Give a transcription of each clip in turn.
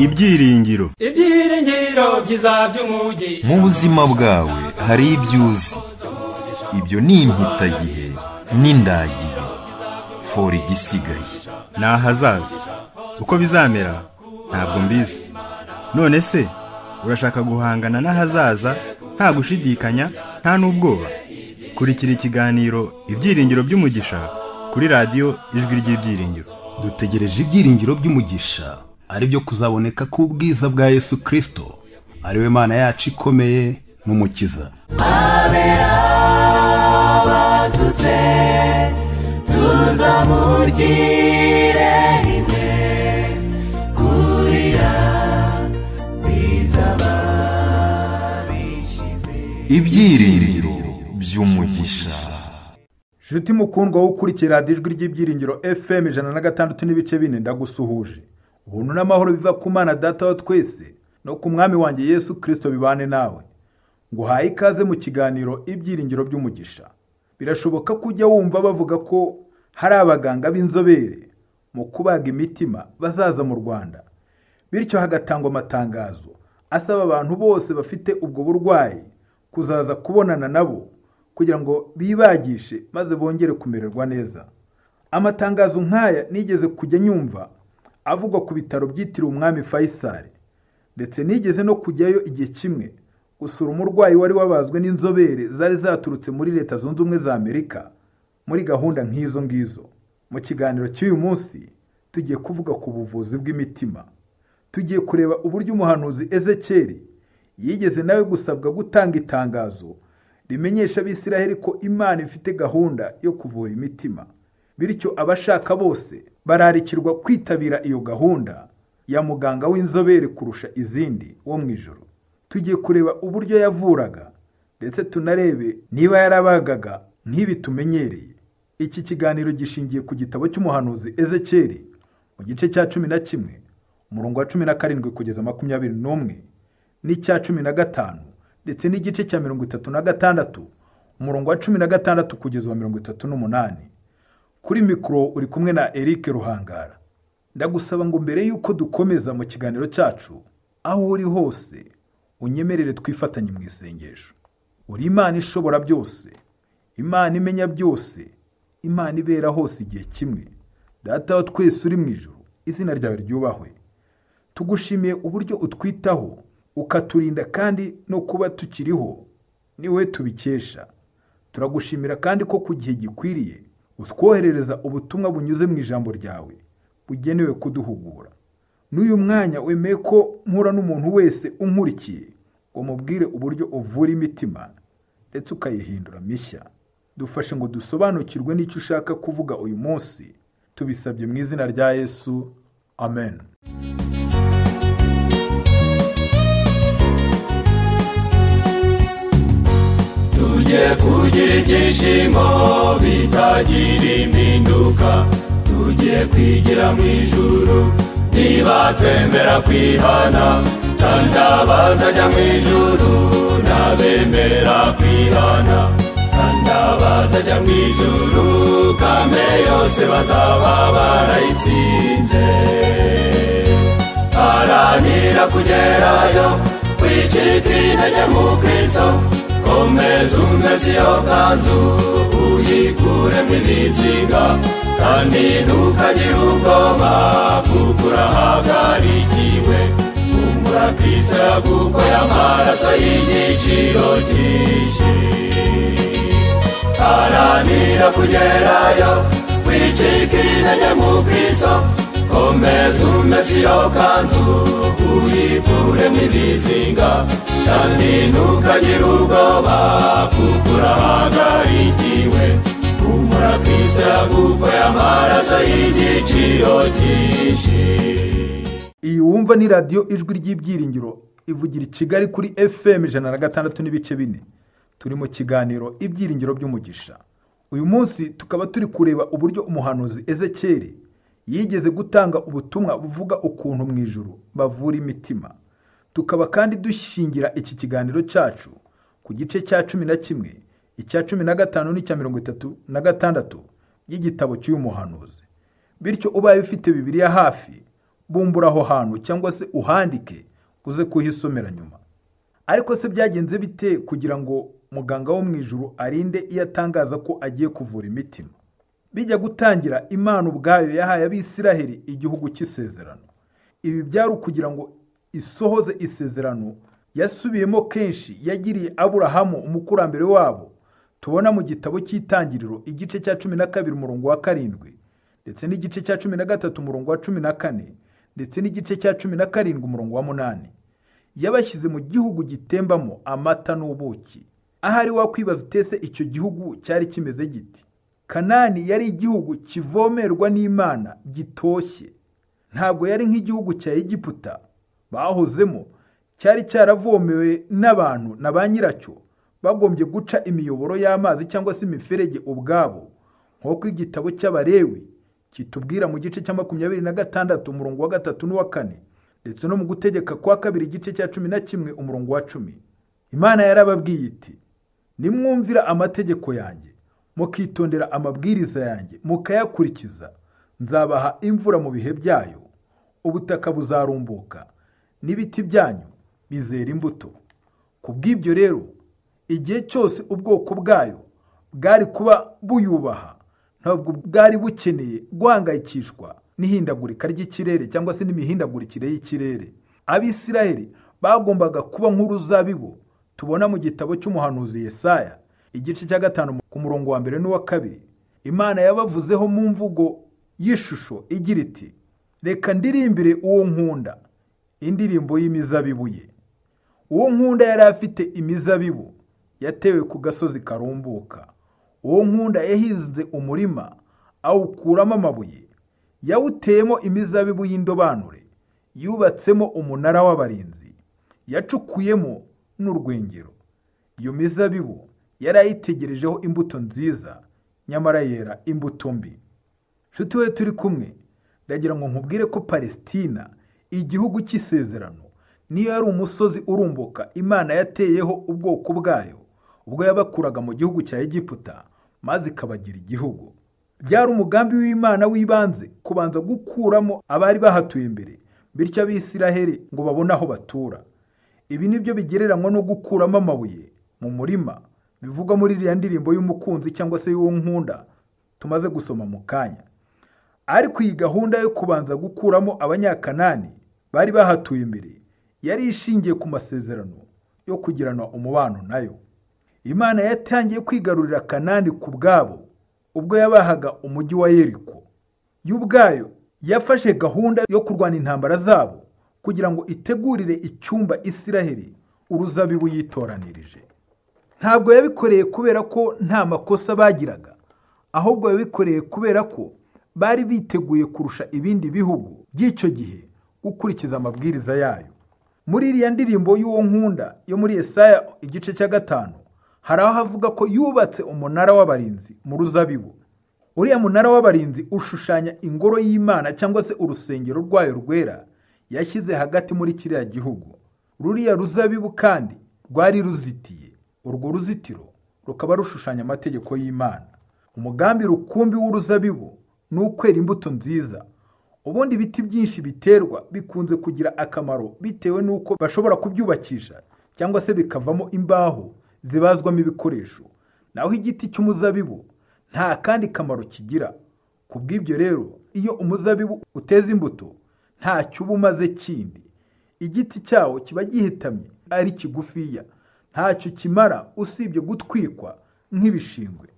ibyiringiro ibyiringiro byiza by'umugisha mu buzima bwawe hari ibyo uzi ibyo ni impitagihe n'indagihe fora igisigaye ni ahazaza uko bizamera ntabwo mbizi none se urashaka guhangana n'ahazaza nta gushidikanya nta n'ubwoba kurikira ikiganiro ibyiringiro by'umugisha kuri radiyo ijwi ry'ibyiringiro dutegereje ibyiringiro by'umugisha ari byo kuzaboneka k'ubwiza bwa yesu kirisito ari we mana yacu ikomeye n'umukiza bazutse tuzamugire rimwe kurira kwizaba bishize ibyiringiro by'umugisha Shiti mukundwa ukurikira radiyo ijwi ry'ibyiringiro FM ijana na gatandatu n'ibice bine ndagusuhuje. Ubuntu n'amahoro biva ku mana data wa twese no ku mwami wanjye Yesu Kristo bibane nawe. Nguhaye ikaze mu kiganiro ibyiringiro by'umugisha. Birashoboka ko ujya wumva bavuga ko hari abaganga b'inzobere mu kubaga imitima bazaza mu Rwanda. Bityo hagatangwa amatangazo asaba abantu bose bafite ubwo burwayi kuzaza kubonana nabo kugira ngo bibagishe maze bongere kumererwa neza amatangazo nk'aya nigeze kujya nyumva avugwa ku bitaro byitiriwe umwami Faisal ndetse nigeze no kujyayo igihe kimwe gusura umurwayi wari wabazwe n'inzobere zari zaturutse muri leta zunze ubumwe za amerika muri gahunda nk'izo ngizo mu kiganiro cy'uyu munsi tugiye kuvuga ku buvuzi bw'imitima tugiye kureba uburyo umuhanuzi ezekeri yigeze nawe gusabwa gutanga itangazo rimenyesha abisiraheli ko imana ifite gahunda yo kuvura imitima bityo abashaka bose bararikirwa kwitabira iyo gahunda ya muganga w'inzobere kurusha izindi wo mu ijoro tugiye kureba uburyo yavuraga ndetse tunarebe niba yarabagaga nk'ibi tumenyereye iki kiganiro gishingiye ku gitabo cy'umuhanuzi ezekeri mu gice cya cumi na kimwe umurongo wa cumi na karindwi kugeza makumyabiri n'umwe n'icya cumi na gatanu ndetse n'igice cya mirongo itatu na gatandatu umurongo wa cumi na gatandatu kugeza uwa mirongo itatu n'umunani kuri mikoro uri kumwe na Eric ruhangara ndagusaba ngo mbere y'uko dukomeza mu kiganiro cyacu aho uri hose unyemerere twifatanye mu isengesho uri imana ishobora byose imana imenya byose imana ibera hose igihe kimwe data wa twese uri mu ijoro izina ryawe ryubahwe tugushimiye uburyo utwitaho ukaturinda kandi no kuba tukiriho ni we tubikesha turagushimira kandi ko ku gihe gikwiriye utwoherereza ubutumwa bunyuze mu ijambo ryawe bugenewe kuduhugura n'uyu mwanya wemeye ko mpura n'umuntu wese unkurikiye ngo mubwire uburyo uvura imitima ndetse ukayihindura mishya dufashe ngo dusobanukirwe n'icyo ushaka kuvuga uyu munsi tubisabye mu izina rya yesu amen tujye kugira ibyishimo bitagira impinduka tujye kwigira mu ijuru niba twemera kwihana kandi abazajya mu ijuru n'abemera kwihana kandi abazajya mu ijuru kame yose bazaba barayitsinze haranira kugerayo wicika intege mu kristo komeza umeze iyo kanzu uyikuremo ibizinga kandi ntukagire ubwoba kuko urahagarikiwe kumbura kristo yagukoye amaraso y'igiciro cyinshi haranira kugerayo wicika intege mu kristo komeza umeze iyo kanzu uyikuremo ibizinga kandi ntukagire ubwoba kuko urahangarikiwe humura kristo yagukoye amaraso y'igiciro cyinshi iyi wumva ni radiyo ijwi ry'ibyiringiro ivugira i kigali kuri fm ijana na gatandatu n'ibice bine turi mu kiganiro ibyiringiro by'umugisha uyu munsi tukaba turi kureba uburyo umuhanuzi ezekeri yigeze gutanga ubutumwa buvuga ukuntu mu ijuru bavura imitima tukaba kandi dushingira iki kiganiro cyacu ku gice cya cumi na kimwe icya cumi na gatanu n'icya mirongo itatu na gatandatu by'igitabo cy'uyu muhanuzi bityo ubaye ufite bibiriya hafi bumbura aho hantu cyangwa se uhandike uze kuhisomera nyuma ariko se byagenze bite kugira ngo muganga wo mu ijuru arinde iyo atangaza ko agiye kuvura imitima bijya gutangira imana ubwayo yahaye abisiraheli igihugu cy'isezerano ibi byari ukugira ngo isohoze isezerano yasubiyemo kenshi yagiriye aburahamu umukurambere wabo tubona mu gitabo cy'itangiriro igice cya cumi na kabiri umurongo wa karindwi ndetse n'igice cya cumi na gatatu umurongo wa cumi na kane ndetse n'igice cya cumi na karindwi umurongo wa munani yabashyize mu gihugu gitembamo amata n'ubuki ahari wakwibaza utese icyo gihugu cyari kimeze giti kanani yari igihugu kivomerwa n'imana gitoshye ntabwo yari nk'igihugu cya egiputa bahozemo cyari cyaravomewe n'abantu na ba nyiracyo bagombye guca imiyoboro y'amazi cyangwa se imiferege ubwabo nk'uko igitabo cy'abarewi kitubwira mu gice cya makumyabiri na gatandatu umurongo wa gatatu n'uwa kane ndetse no mu gutegeka kwa kabiri igice cya cumi na kimwe umurongo wa cumi imana yarababwiye iti nimwumvira amategeko yanjye mukitondera amabwiriza yanjye mukayakurikiza nzabaha imvura mu bihe byayo ubutaka buzarumbuka n'ibiti byanyu bizera imbuto ku bw'ibyo rero igihe cyose ubwoko bwayo bwari kuba buyubaha ntabwo bwari bukeneye guhangayikishwa n'ihindagurika ry'ikirere cyangwa se n'imihindagurikire y'ikirere abisiraheli bagombaga kuba nk'uruzabibu tubona mu gitabo cy'umuhanuzi Yesaya igice cya gatanu ku murongo wa mbere n'uwa kabiri imana yabavuzeho mu mvugo y'ishusho igira iti reka ndirimbire uwo nkunda indirimbo y'imizabibu ye uwo nkunda yari afite imizabibu yatewe ku gasozi karumbuka uwo nkunda yahinze umurima awukuramo amabuye yawuteyemo imizabibu y'indobanure yubatsemo umunara w'abarinzi yacukuyemo n'urwengero iyo mizabibu yari ayitegerejeho imbuto nziza nyamara yera imbuto mbi nshuti we turi kumwe ndagira ngo nkubwire ko palesitina igihugu cy'isezerano niyo yari umusozi urumbuka imana yateyeho ubwoko bwayo ubwo yabakuraga mu gihugu cya egiputa maze ikabagira igihugu byari umugambi w'imana w'ibanze kubanza gukuramo abari bahatuye imbere bityo abisiraheli ngo babone aho batura ibi ni byo bigereranywa no gukuramo amabuye mu murima bivugwa muri iriya ndirimbo y'umukunzi cyangwa se y'uwo nkunda tumaze gusoma mu kanya ariko iyi gahunda yo kubanza gukuramo abanyakanani bari bahatuye imbere yari ishingiye ku masezerano yo kugirana umubano nayo imana yatangiye kwigarurira kanani ku bwabo ubwo yabahaga umujyi wa yeriko yo ubwayo yafashe gahunda yo kurwana intambara zabo kugira ngo itegurire icyumba isiraheli uruzabibu yitoranirije ntabwo yabikoreye kubera ko nta makosa bagiraga ahubwo yabikoreye kubera ko bari biteguye kurusha ibindi bihugu by'icyo gihe gukurikiza amabwiriza yayo muri iriya ndirimbo y'uwo nkunda yo muri Yesaya igice cya gatanu hari aho havuga ko yubatse umunara w'abarinzi mu ruzabibu uriya munara w'abarinzi ushushanya ingoro y'imana cyangwa se urusengero rwayo rwera yashyize hagati muri kiriya gihugu ruriya ruzabibu kandi rwari ruzitiye urwo ruzitiro rukaba rushushanya amategeko y'imana umugambi rukumbi w'uruzabibu ni ukwera imbuto nziza ubundi ibiti byinshi biterwa bikunze kugira akamaro bitewe n'uko bashobora kubyubakisha cyangwa se bikavamo imbaho zibazwamo ibikoresho naho igiti cy'umuzabibu nta kandi kamaro kigira ku bw'ibyo rero iyo umuzabibu uteza imbuto ntacyo uba umaze kindi igiti cyawo kiba gihetamye ari kigufiya ntacyo kimara usibye gutwikwa nk'ibishingwe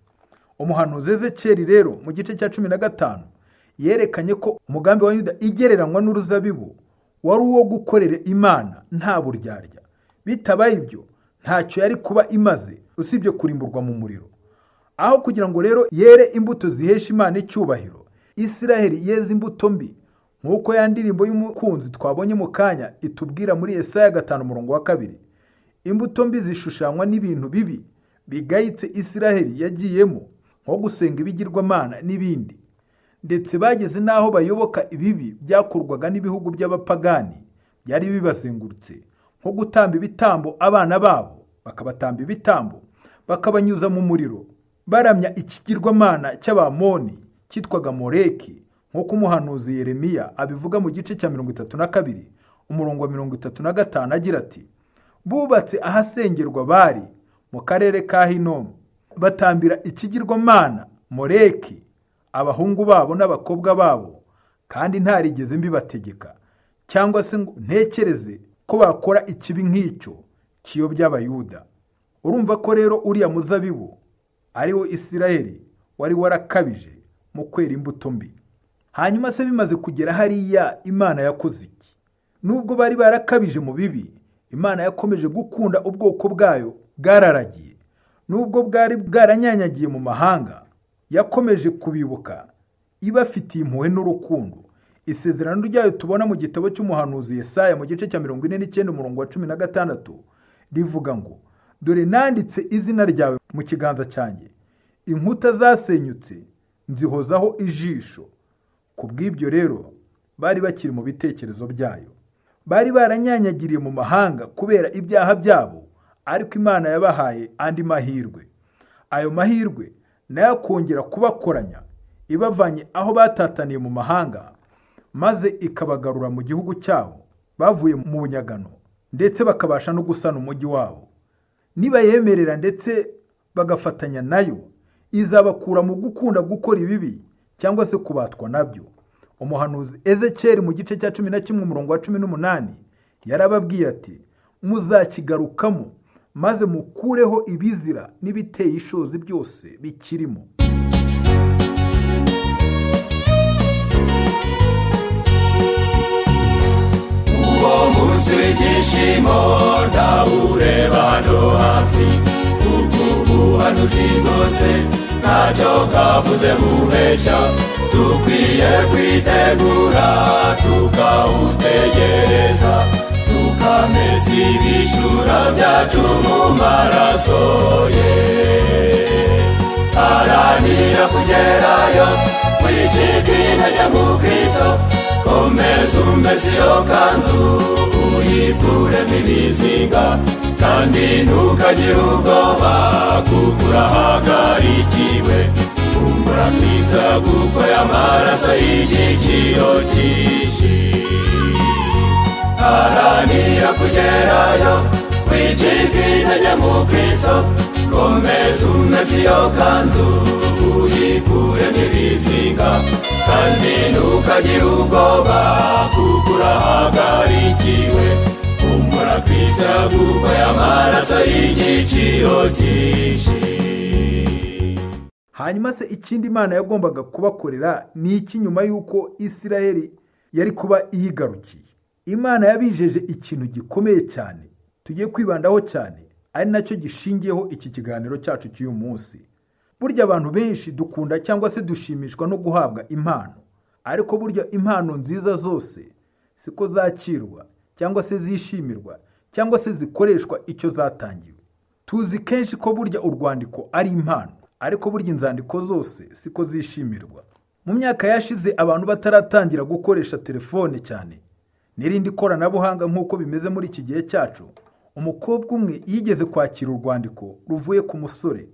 umuhanuzi ezekeri rero mu gice cya cumi na gatanu yerekanye ko umugambi wa yuda igereranywa n'uruzabibu wari uwo gukorera imana nta buryarya bitabaye ibyo ntacyo yari kuba imaze usibye kurimburwa mu muriro aho kugira ngo rero yere imbuto zihesha imana icyubahiro isiraheli yeze imbuto mbi nk'uko ya ndirimbo y'umukunzi twabonye mu kanya itubwira muri Yesaya gatanu umurongo wa kabiri imbuto mbi zishushanywa n'ibintu bibi bigayitse isiraheli yagiyemo nko gusenga ibigirwamana n'ibindi ndetse bageze n'aho bayoboka ibibi byakorwaga n'ibihugu by'abapagani byari bibazengurutse nko gutamba ibitambo abana babo bakabatamba ibitambo bakabanyuza mu muriro baramya ikigirwamana cy'abamoni cyitwaga moreki nk'uko umuhanuzi Yeremiya abivuga mu gice cya mirongo itatu na kabiri umurongo wa mirongo itatu na gatanu agira ati bubatse ahasengerwa bari mu karere ka hinomu batambira ikigirwamana moreki abahungu babo n'abakobwa babo kandi ntarigeze mbibategeka cyangwa se ngo ntekereze ko bakora ikibi nk'icyo kiyobya abayuda urumva ko rero uriya muzabibu ariwo isirayeli wari warakabije mu kwera imbuto mbi hanyuma se bimaze kugera hariya imana yakoze iki nubwo bari barakabije mu bibi imana yakomeje gukunda ubwoko bwayo bwararagiye nubwo bwari bwaranyanyagiye mu mahanga yakomeje kubibuka ibafitiye impuhwe n'urukundo isezerano ryayo tubona mu gitabo cy'umuhanuzi Yesaya mu gice cya mirongo ine n'icyenda umurongo wa cumi na gatandatu rivuga ngo dore nanditse izina ryawe mu kiganza cyanjye inkuta zasenyutse nzihozaho ijisho ku bw'ibyo rero bari bakiri mu bitekerezo byayo bari baranyanyagiriye mu mahanga kubera ibyaha byabo ariko imana yabahaye andi mahirwe ayo mahirwe nayo akongera kubakoranya ibavanye aho batataniye mu mahanga maze ikabagarura mu gihugu cyabo bavuye mu bunyagano ndetse bakabasha no gusana umujyi wabo nibayemerera ndetse bagafatanya nayo izabakura mu gukunda gukora ibibi cyangwa se kubatwa nabyo umuhanuzi ezekeri mu gice cya cumi na kimwe umurongo wa cumi n'umunani yarababwiye ati muzakigarukamo maze mukureho ibizira n'ibiteye ishozi byose bikirimo uwo munsi w'ibyishimo ndawureba no hafi kuko ubuhanuzi bwose ntacyo kavuze mubeshya dukwiye kwitegura tukawutegereza tukamesa ibishura byacu mu maraso ye haranira kugerayo wicika intege mu kristo komeza umeze iyo kanzu uyikuremo ibizinga kandi ntukagire ubwoba kuko urahagarikiwe kumbura kristo kuko y'amaraso y'igiciro cyinshi haranira kugerayo wicika intege mu kristo komeza umeze iyo kanzu uyikuremo ibizinga kandi ntukagire ubwoba kuko urahagarikiwe kumbura kristo kuko y'amaraso y'igiciro cyinshi hanyuma se ikindi imana yagombaga kubakorera ni iki nyuma y'uko isiraheli yari kuba iyigarukiye imana yabijeje ikintu gikomeye cyane tugiye kwibandaho cyane ari nacyo gishingiyeho iki kiganiro cyacu cy'uyu munsi burya abantu benshi dukunda cyangwa se dushimishwa no guhabwa impano ariko burya impano nziza zose siko zakirwa cyangwa se zishimirwa cyangwa se zikoreshwa icyo zatangiwe tuzi kenshi ko burya urwandiko ari impano ariko burya inzandiko zose siko zishimirwa mu myaka yashize abantu bataratangira gukoresha telefone cyane n'irindi koranabuhanga nk'uko bimeze muri iki gihe cyacu umukobwa umwe yigeze kwakira urwandiko ruvuye ku musore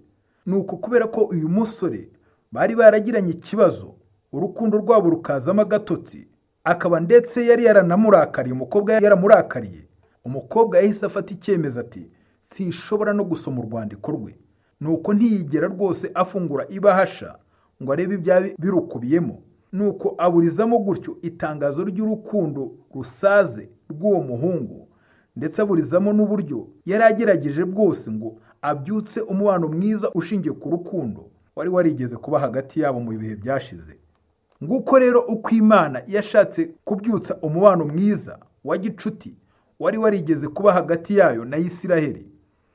ni uku kubera ko uyu musore bari baragiranye ikibazo urukundo rwabo rukazamo agatotsi akaba ndetse yari yaranamurakariye umukobwa yari yaramurakariye umukobwa yahise afata icyemezo ati sinshobora no gusoma urwandiko rwe nuko ntiyigera rwose afungura ibahasha ngo arebe ibyaba birukubiyemo nuko aburizamo gutyo itangazo ry'urukundo rusaze rw'uwo muhungu ndetse aburizamo n'uburyo yari agerageje bwose ngo abyutse umubano mwiza ushingiye ku rukundo wari warigeze kuba hagati yabo mu bihe byashize nguko rero uko imana yashatse kubyutsa umubano mwiza wa gicuti wari warigeze kuba hagati yayo na isiraheli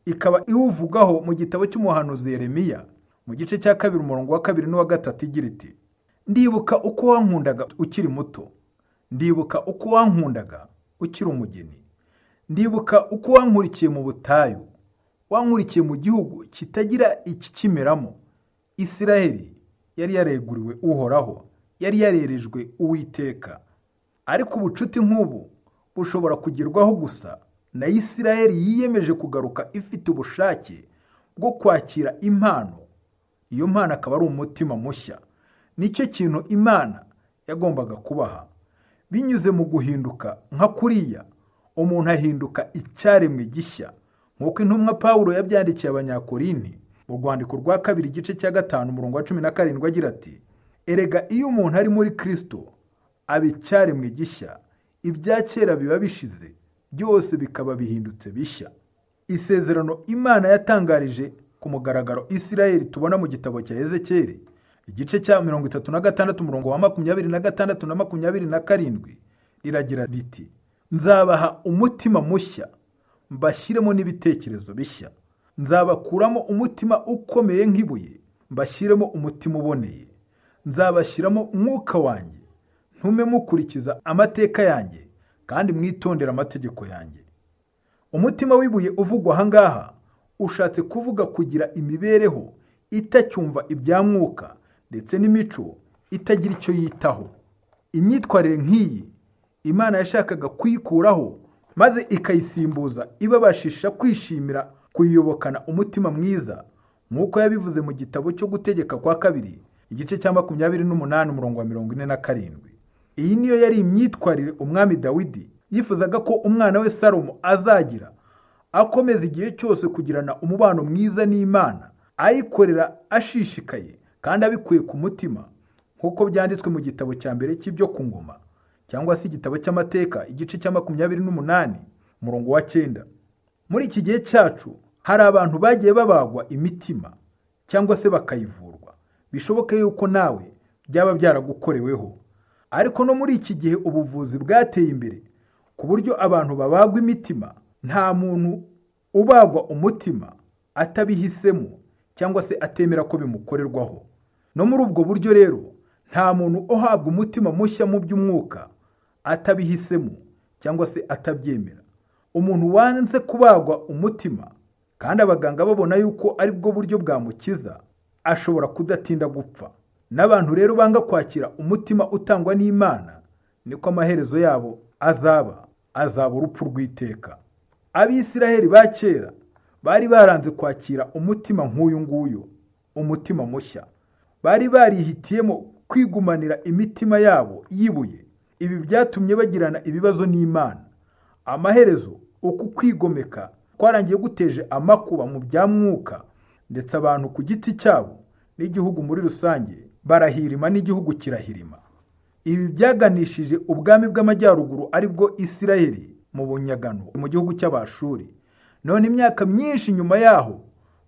ikaba iwuvugaho mu gitabo cy'umuhanuzi Yeremiya mu gice cya kabiri umurongo wa kabiri n'uwa gatatu igira iti ndibuka uko wankundaga ukiri muto ndibuka uko wankundaga ukiri umugeni ndibuka uko wankurikiye mu butayu wankurikiye mu gihugu kitagira ikikimeramo isiraheli yari yareguriwe uhoraho yari yarerejwe uwiteka ariko ubucuti nk'ubu bushobora kugerwaho gusa na isirayeli yiyemeje kugaruka ifite ubushake bwo kwakira impano iyo mpano akaba ari umutima mushya nicyo kintu imana yagombaga kubaha binyuze mu guhinduka nka kuriya umuntu ahinduka icyaremwe gishya nk'uko intumwa paul yabyandikiye abanyakorinti mu rwandiko rwa kabiri igice cya gatanu umurongo wa cumi na karindwi agira ati erega iyo umuntu ari muri kirisito aba icyaremwe gishya ibya kera biba bishize byose bikaba bihindutse bishya isezerano imana yatangarije ku mugaragaro isirayeli tubona mu gitabo cya ezekiyeli igice cya mirongo itatu na gatandatu umurongo wa makumyabiri na gatandatu na makumyabiri na karindwi riragira riti nzabaha umutima mushya mbashyiremo n'ibitekerezo bishya nzabakuramo umutima ukomeye nk'ibuye mbashyiremo umutima uboneye nzabashyiramo umwuka wanjye ntume mukurikiza amateka yanjye kandi mwitondera amategeko yanjye umutima w'ibuye uvugwa aha ngaha ushatse kuvuga kugira imibereho itacyumva ibya mwuka ndetse n'imico itagira icyo yitaho imyitwarire nk'iyi imana yashakaga kuyikuraho maze ikayisimbuza ibabashisha kwishimira kuyiyobokana umutima mwiza nk'uko yabivuze mu gitabo cyo gutegeka kwa kabiri igice cya makumyabiri n'umunani umurongo wa mirongo ine na karindwi iyi niyo yari imyitwarire umwami dawidi yifuzaga ko umwana we salomo azagira akomeza igihe cyose kugirana umubano mwiza n'imana ayikorera ashishikaye kandi abikuye ku mutima nk'uko byanditswe mu gitabo cya mbere cy'ibyo ku ngoma cyangwa se igitabo cy'amateka igice cya makumyabiri n'umunani umurongo wa cyenda muri iki gihe cyacu hari abantu bagiye babagwa imitima cyangwa se bakayivurwa bishoboke yuko nawe byaba byaragukoreweho ariko no muri iki gihe ubuvuzi bwateye imbere ku buryo abantu babagwa imitima nta muntu ubagwa umutima atabihisemo cyangwa se atemera ko bimukorerwaho no muri ubwo buryo rero nta muntu uhabwa umutima mushya mu by'umwuka atabihisemo cyangwa se atabyemera umuntu wanze kubagwa umutima kandi abaganga babona yuko ari bwo buryo bwamukiza ashobora kudatinda gupfa n'abantu rero banga kwakira umutima utangwa n'imana niko amaherezo yabo azaba azaba urupfu rw'iteka abisiraheli ba kera bari baranze kwakira umutima nk'uyu nguyu umutima mushya bari barihitiyemo kwigumanira imitima yabo yibuye ibi byatumye bagirana ibibazo n'imana amaherezo uku kwigomeka kwarangiye guteje amakuba mu bya mwuka ndetse abantu ku giti cyabo n'igihugu muri rusange barahirima n'igihugu kirahirima ibi byaganishije ubwami bw'amajyaruguru aribwo isirayeli mu bunyagano mu gihugu cy'abashuri none imyaka myinshi nyuma yaho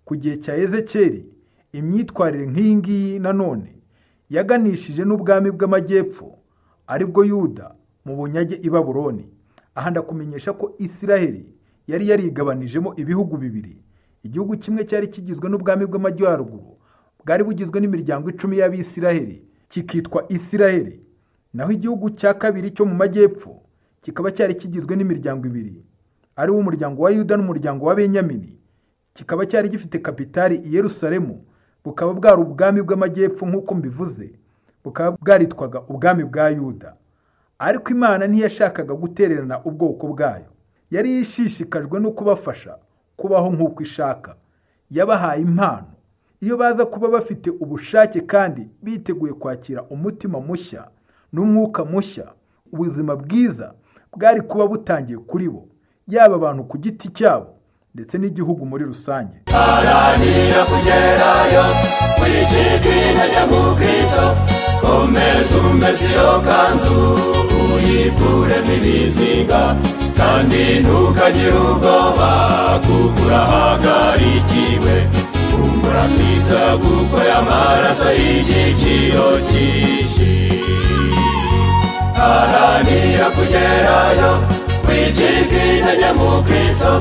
ku gihe cya ezekeri imyitwarire nk'iyi ngiyi nanone yaganishije n'ubwami bw'amajyepfo aribwo yuda mu bunyage i baburoni aha ndakumenyesha ko isiraheli yari yarigabanijemo ibihugu bibiri igihugu kimwe cyari kigizwe n'ubwami bw'amajyaruguru bwari bugizwe n'imiryango icumi y'abisiraheli kikitwa isiraheli naho igihugu cya kabiri cyo mu majyepfo kikaba cyari kigizwe n'imiryango ibiri ari wo umuryango wa yuda n'umuryango wa benyamini kikaba cyari gifite kapitali i yerusalemu bukaba bwari ubwami bw'amajyepfo nk'uko mbivuze bukaba bwaritwaga ubwami bwa yuda ariko imana ntiyashakaga gutererana ubwoko bwayo yari ishishikajwe no kubafasha kubaho nk'uko ishaka yabahaye impano iyo baza kuba bafite ubushake kandi biteguye kwakira umutima mushya n'umwuka mushya ubuzima bwiza bwari kuba butangiye kuri bo yaba abantu ku giti cyabo ndetse n'igihugu muri rusange haranira kugerayo wicika intege mu kristo komeza umeze iyo kanzu uyikuremo ibizinga kandi ntukagire ubwoba kuko urahagarikiwe kumbura kristo kuko y'amaraso y'igiciro cyinshi haranira kugerayo wicika intege mu kristo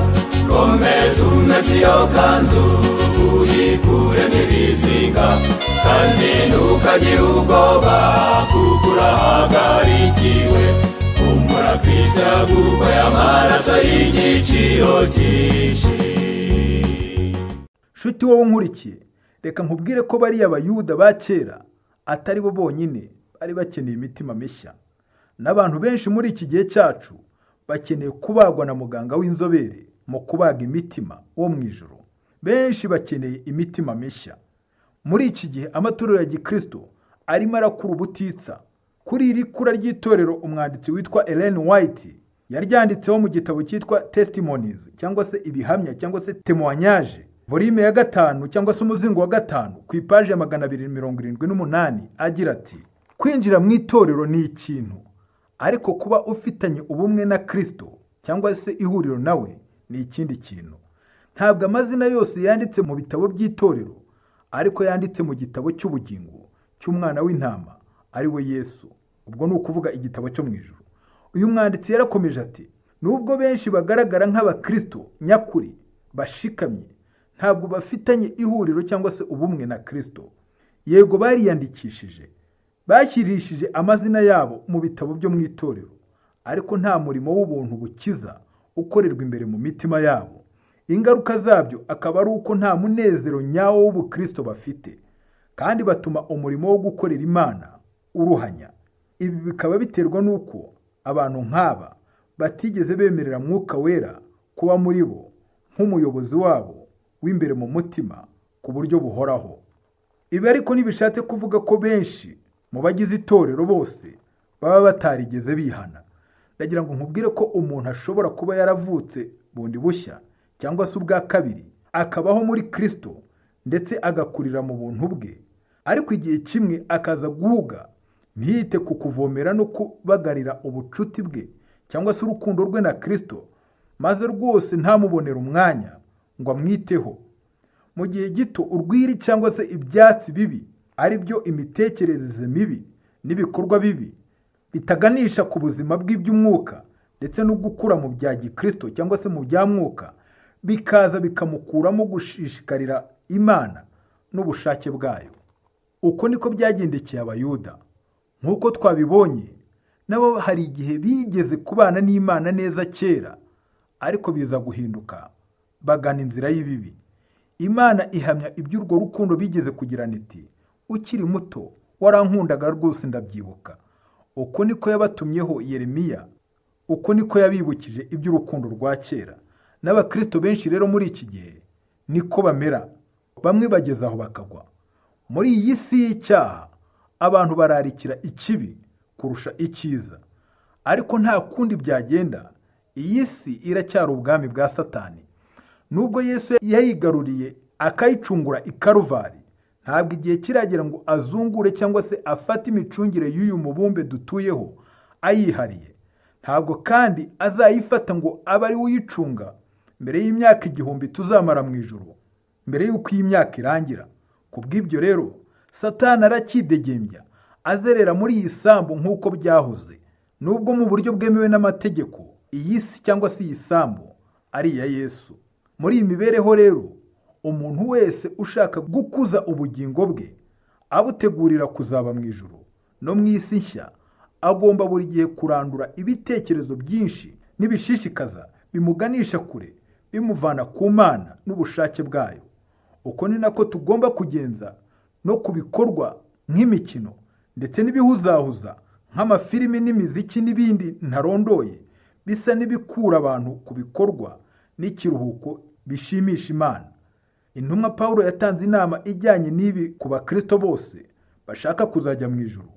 komeza umeze iyo kanzu uyikuremo ibizinga kandi ntukagire ubwoba kuko urahagarikiwe kumbura kristo yagukoye amaraso y'igiciro cyinshi nshuti wowe unkurikiye reka nkubwire ko bariya bayuda ba kera atari bo bonyine bari bakeneye imitima mishya n'abantu benshi muri iki gihe cyacu bakeneye kubagwa na muganga w'inzobere mu kubaga imitima wo mu ijoro benshi bakeneye imitima mishya muri iki gihe amatorero ya gikristo arimo arakura ubutitsa kuri iri kura ry'itorero umwanditsi witwa Ellen White yaryanditseho mu gitabo cyitwa testimonies cyangwa se ibihamya cyangwa se temoignages volime ya gatanu cyangwa se umuzingo wa gatanu ku ipaji ya magana abiri mirongo irindwi n'umunani agira ati kwinjira mu itorero ni ikintu ariko kuba ufitanye ubumwe na kirisito cyangwa se ihuriro nawe ni ikindi kintu ntabwo amazina yose yanditse mu bitabo by'itorero ariko yanditse mu gitabo cy'ubugingo cy'umwana w'intama ari we yesu ubwo ni ukuvuga igitabo cyo mu ijoro uyu mwanditsi yarakomeje ati nubwo benshi bagaragara nk'abakristo nyakuri bashikamye ntabwo bafitanye ihuriro cyangwa se ubumwe na kirisito yego bariyandikishije bashyirishije amazina yabo mu bitabo byo mu itorero ariko nta murimo w'ubuntu bukiza ukorerwa imbere mu mitima yabo ingaruka zabyo akaba ari uko nta munezero nyawo w'ubukristo bafite kandi batuma umurimo wo gukorera imana uruhanya ibi bikaba biterwa n'uko abantu nk'aba batigeze bemerera mwuka wera kuba muri bo nk'umuyobozi wabo w'imbere mu mutima ku buryo buhoraho ibi ariko ntibishatse kuvuga ko benshi mu bagize itorero bose baba batarigeze bihana ndagira ngo nkubwire ko umuntu ashobora kuba yaravutse bundi bushya cyangwa se ubwa kabiri akabaho muri kirisito ndetse agakurira mu buntu bwe ariko igihe kimwe akaza guhuga ntiyite ku kuvomera no kubagarira ubucuti bwe cyangwa se urukundo rwe na kirisito maze rwose ntamubonere umwanya ngo amwiteho mu gihe gito urwiri cyangwa se ibyatsi bibi ari byo imitekerereze mibi n'ibikorwa bibi bitaganisha ku buzima bw'iby'umwuka ndetse no gukura mu bya gikirisito cyangwa se mu bya mwuka bikaza bikamukuramo gushishikarira imana n'ubushake bwayo uko niko byagendekeye abayuda nk'uko twabibonye nabo hari igihe bigeze kubana n'imana neza kera ariko biza guhinduka bagana inzira y'ibibi imana ihamya iby'urwo rukundo bigeze kugirana iti ukiri muto warankundaga rwose ndabyibuka uko niko yabatumyeho yeremiya uko niko yabibukije iby'urukundo rwa kera n'abakristo benshi rero muri iki gihe niko bamera bamwe bageze aho bakagwa muri iyi si y'icyaha abantu bararikira ikibi kurusha icyiza ariko nta kundi byagenda iyi si iracyari ubwami bwa satani nubwo yesu yayigaruriye akayicungura ikaruvari ntabwo igihe kiragera ngo azungure cyangwa se afate imicungire y'uyu mubumbe dutuyeho ayihariye ntabwo kandi azayifata ngo abe ari uyicunga mbere y'imyaka igihumbi tuzamara mu ijoro mbere y'uko iyi myaka irangira ku bw'ibyo rero satani arakidegembya azerera muri iyi sambu nk'uko byahoze nubwo mu buryo bwemewe n'amategeko iyi si cyangwa se iyi sambu ari iya yesu muri iyi mibereho rero umuntu wese ushaka gukuza ubugingo bwe abutegurira kuzaba mu ijoro no mu isi nshya agomba buri gihe kurandura ibitekerezo byinshi n'ibishishikaza bimuganisha kure bimuvana ku mana n'ubushake bwayo uko ni nako tugomba kugenza no ku bikorwa nk'imikino ndetse n'ibihuzahuza nk'amafilimi n'imiziki n'ibindi ntarondoye bisa n'ibikura abantu ku bikorwa n'ikiruhuko bishimisha imana intumwa paul yatanze inama ijyanye n'ibi ku bakristo bose bashaka kuzajya mu ijoro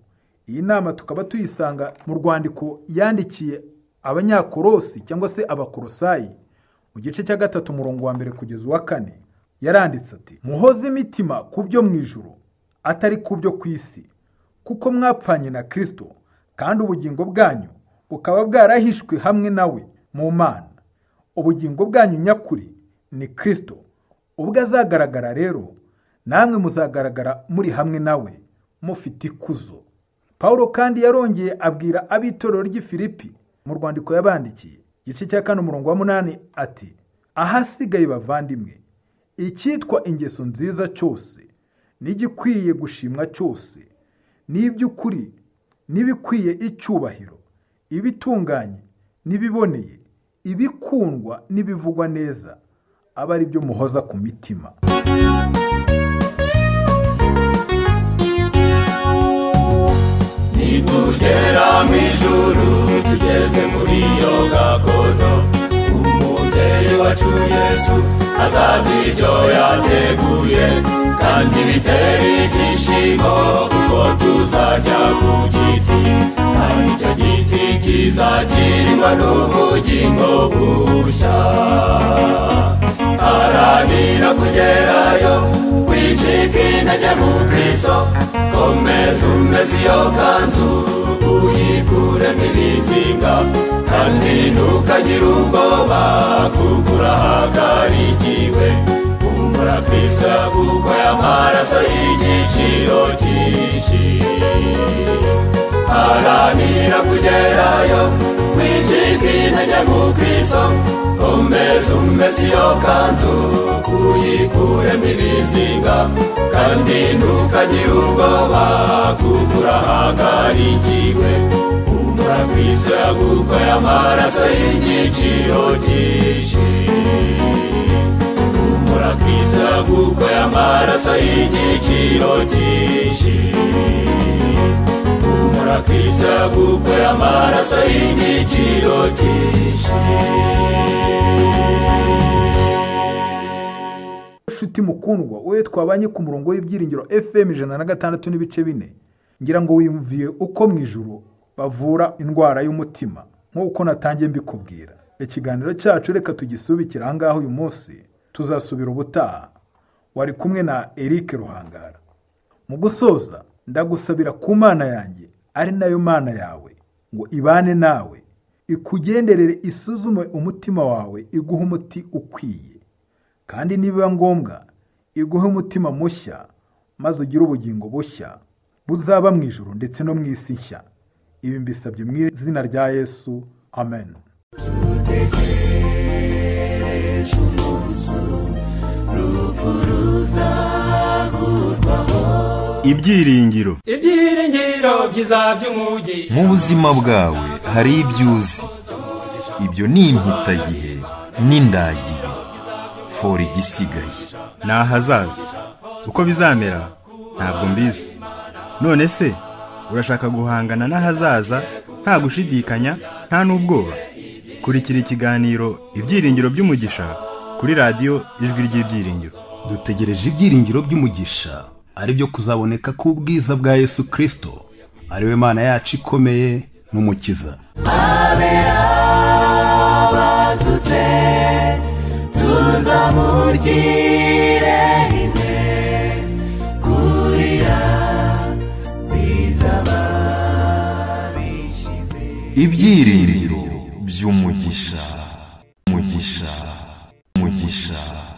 iyi nama tukaba tuyisanga mu rwandiko yandikiye abanyakorosi cyangwa se abakorosayi mu gice cya gatatu umurongo wa mbere kugeza uwa kane yaranditse ati muhoze imitima ku byo mu ijoro atari ku byo ku isi kuko mwapfanye na kirisito kandi ubugingo bwanyu bukaba bwarahishwe hamwe nawe mu mana ubugingo bwanyu nyakuri ni kirisito ubwo azagaragara rero namwe muzagaragara muri hamwe nawe mufite ikuzo paul kandi yarongeye abwira ab'itorero ry'ifilipi mu rwandiko yabandikiye igice cya kane umurongo wa munani ati ahasigaye bavandimwe icyitwa ingeso nziza cyose n'igikwiye gushimwa cyose n'iby'ukuri n'ibikwiye icyubahiro ibitunganye n'ibiboneye ibikundwa n'ibivugwa neza aba ari byo muhoza ku mitima nitugera mu ijuru tugeze muri iyo gakondo umubyeyi wacu yesu azagira ibyo yateguye kandi bitera ibyishimo kuko tuzajya ku giti icyo giti kizakirwa n'ubugingo bushya haranira kugerayo wicika intege mu kristo komeza umeze iyo kanzu uyikuremo ibizinga kandi ntukagire ubwoba kuko urahagarikiwe kumbura kristo yagukoye amaraso y'igiciro cyinshi haranira kugerayo wijika intege mu kristo komeza umeze iyo kanzu uyikuremo ibizinga kandi ntukagire ubwoba kuko urahagarikiwe kumbura kristo yagukoye amaraso y'igiciro cyinshi kumbura kristo yagukoye amaraso y'igiciro cyinshi kumura kristo yagukoye amaraso y'igiciro cyinshi nshuti mukundwa wowe twabanye ku murongo w'ibyiringiro fm ijana na gatandatu n'ibice bine ngira ngo wiyumviye uko mu ijuru bavura indwara y'umutima nk'uko natangiye mbikubwira ikiganiro cyacu reka tugisubikire aha ngaha uyu munsi tuzasubira ubutaha wari kumwe na eric ruhangara mu gusoza ndagusabira ku mana yanjye ari nayo mana yawe ngo ibane nawe ikugenderere isuzume umutima wawe iguhe umuti ukwiye kandi nibiba ngombwa iguhe umutima mushya maze ugire ubugingo bushya buzaba mu ijoro ndetse no mu isi nshya ibi mbisabye mu izina rya yesu amen ejo umunsi urupfu ruzakurwaho ibyiringiro ibyiringiro byiza by'umugisha mu buzima bwawe hari ibyo uzi ibyo ni impitagihe n'indagihe fora igisigaye ni ahazaza uko bizamera ntabwo mbizi none se urashaka guhangana n'ahazaza nta gushidikanya nta n'ubwoba kurikira ikiganiro ibyiringiro by'umugisha kuri radiyo ijwi ry'ibyiringiro dutegereje ibyiringiro by'umugisha ari byo kuzaboneka k'ubwiza bwa yesu kirisito ari we mana yacu ikomeye n'umukiza abe abazutse tuzamugire rimwe kurira kwizaba bishize ibyiringiro by'umugisha umugisha umugisha